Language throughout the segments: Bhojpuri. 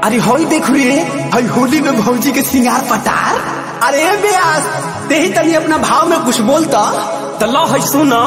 अरे होई देख रे हई होली में भौजी के सिंगार पटार अरे ब्यास ते ही तनी अपना भाव में कुछ बोलता तो लो है सुना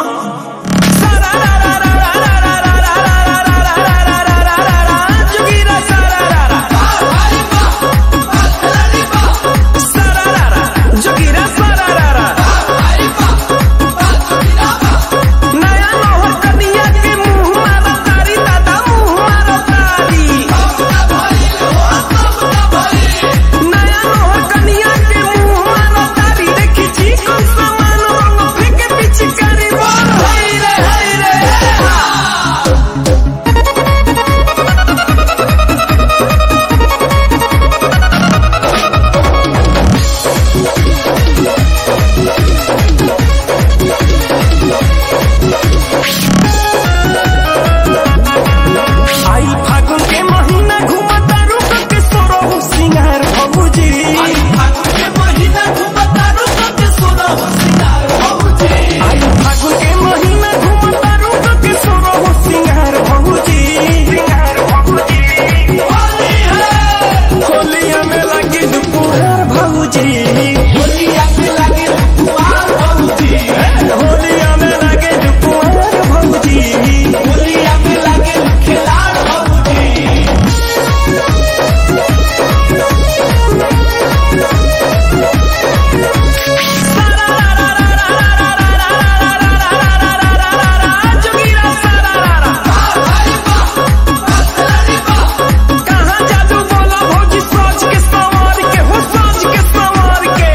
आई फागुन के महीना घूमता रुक के सोरो सिंगार भौजी आई फागुन के महीना घूमता रुक के सोरो सिंगार भौजी सिंगार भौजी होलिया में लगी दुपुहार भौजी होलिया में लगे दुपुहार भौजी कहाँ जादू बोला भौजी सोच के संवार के हो सोच के संवार के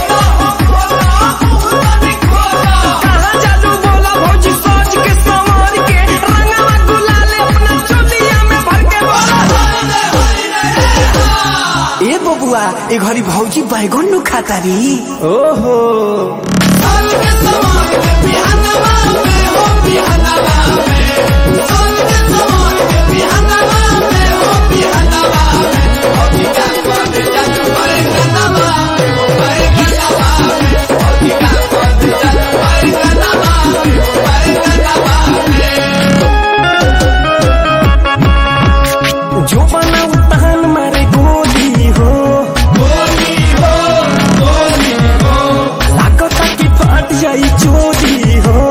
कहाँ जादू बोला भौजी सोच के संवार के रंगवा गुलाल अपना चोलिया में भर के बोला ए बबुआ ए घरी भौजी बैगन नु खाता री ओहो जो बना उतान मारे गोली हो लागता कि फाट जाई चोरी हो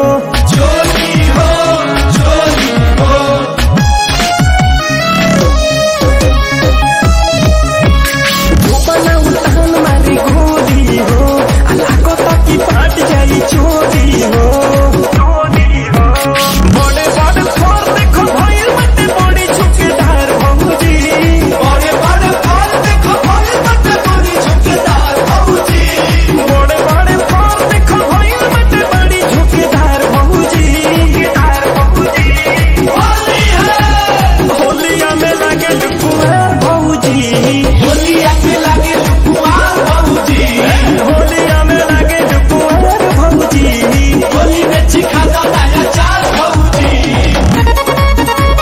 जो बना उतान मारे गोली हो लागता कि फाट जाई चोरी हो बड़े बड़े फोर देखो भइल मते बड़ी झुकेदार भौजी बड़े बड़े फोर देखो भइल मते बड़ी झुकेदार भौजी बड़े बड़े फोर देखो भइल मते बड़ी झुकेदार भौजी झुकेदार भौजी होली है होलिया में लगे कुमार भौजी होलिया में लगे कुमार भौजी होलिया में लगे कुमार भौजी होली में चिखा दो नया चार भौजी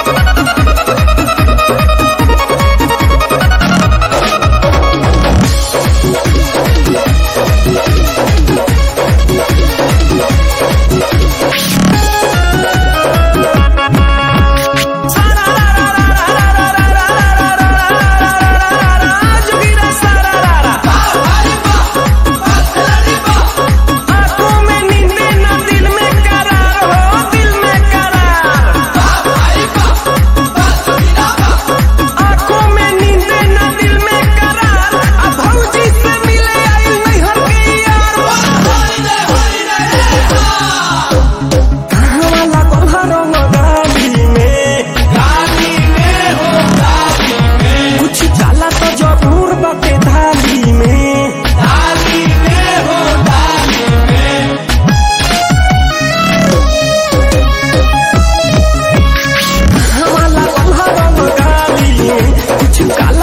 आंखों में नींदे ना दिल में करार हो दिल में करार आंखों में नींदे ना दिल में करार अब भौजी से मिले आई नहीं हर के यार कहाँ वाला कोल्हारो गाली में कुछ डाला तो जरूर बाटे थाली में हमारा कोल्हारो गाली में कुछ काला